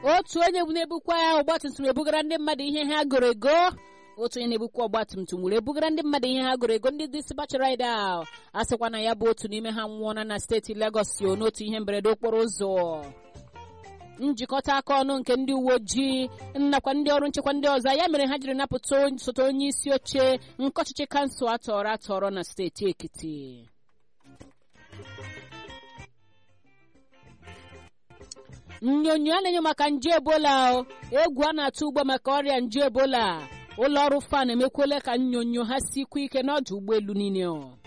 otu onye na-ebukwa ya ọgbatumtum ebugara ndị mmadụ ihe ha goro ego otu onye na-ebukwa ọgbatumtum were ebugara ndị mmadụ ihe ha goro ego ndị disibach ride a sịkwa na ya bụ otu n'ime ha nwụọna na steeti Lagos o n'otu ihe mberede okporo ụzọ njikọta aka ọnụ nke ndị uwe ojii nakwa ndị ọrụ nchekwa ndị ọzọ ya mere ha jiri napụta osote onye isi oche nke ọchịchị kansụl atọrọ atọrọ na steeti Ekiti nnyonyo a na-enye maka nje ebola egwu a na-atụ ugbo maka ọrịa nje ebola ụlọ ọrụ fan emekwela ka nnyonyo ha sikwa ike n'ọdụ ụgbọelu niile